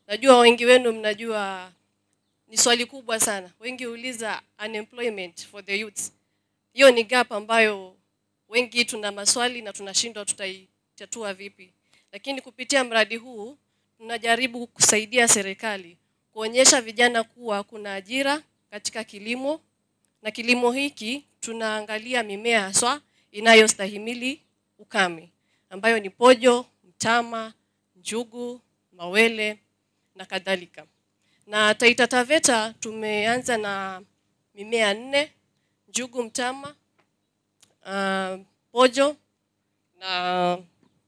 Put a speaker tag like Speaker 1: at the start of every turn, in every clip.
Speaker 1: Najua wengi wenu mnajua ni swali kubwa sana. Wengi huuliza unemployment for the youth. Hiyo ni gap ambayo wengi tuna maswali na tunashindwa tutaitatua vipi. Lakini kupitia mradi huu tunajaribu kusaidia serikali kuonyesha vijana kuwa kuna ajira katika kilimo na kilimo hiki tunaangalia mimea haswa inayostahimili ukame ambayo ni pojo, mtama, njugu, mawele na kadhalika. Na Taita Taveta tumeanza na mimea nne: njugu, mtama, uh, pojo na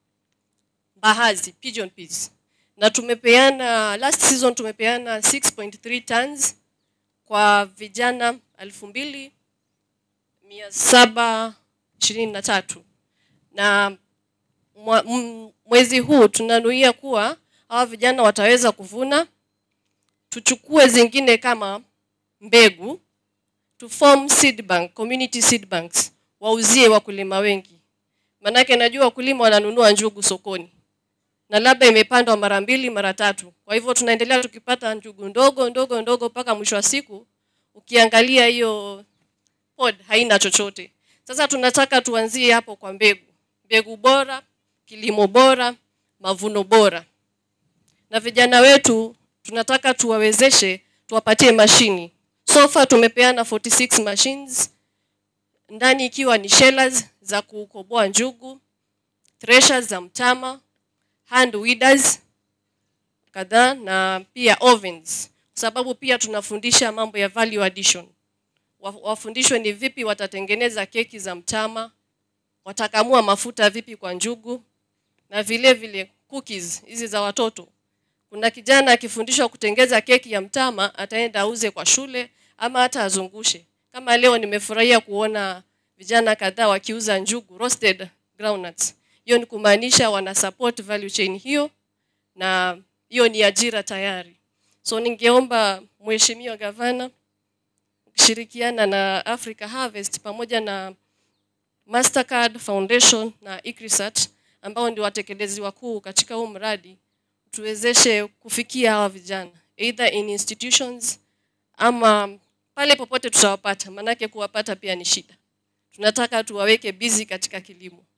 Speaker 1: mbaazi, pigeon peas. Na tumepeana last season tumepeana 6.3 tons kwa vijana elfu mbili mia saba ishirini na tatu na mwa- m- mwezi huu tunanuia kuwa hawa vijana wataweza kuvuna, tuchukue zingine kama mbegu to form seed bank, community seed banks, wauzie wakulima wengi, manake najua wakulima wananunua njugu sokoni na labda imepandwa mara mbili mara tatu. Kwa hivyo tunaendelea tukipata njugu ndogo ndogo ndogo mpaka mwisho wa siku ukiangalia hiyo pod haina chochote. Sasa tunataka tuanzie hapo kwa mbegu, mbegu bora, kilimo bora, mavuno bora. Na vijana wetu tunataka tuwawezeshe, tuwapatie mashini. So far tumepeana 46 machines ndani ikiwa ni shellers za kukoboa njugu, threshers za mtama, hand weeders kadhaa na pia ovens, kwa sababu pia tunafundisha mambo ya value addition. Wa- Wafundishwe ni vipi watatengeneza keki za mtama, watakamua mafuta vipi kwa njugu, na vile vile cookies hizi za watoto. Kuna kijana akifundishwa kutengeza keki ya mtama, ataenda auze kwa shule ama hata azungushe. Kama leo nimefurahia kuona vijana kadhaa wakiuza njugu, roasted groundnuts. Hiyo ni kumaanisha wana support value chain hiyo, na hiyo ni ajira tayari. So ningeomba Mheshimiwa Gavana ukishirikiana na Africa Harvest pamoja na Mastercard Foundation na ICRISAT ambao ndio watekelezi wakuu katika huu mradi tuwezeshe kufikia hawa vijana either in institutions ama pale popote tutawapata, manake kuwapata pia ni shida. Tunataka tuwaweke busy katika kilimo.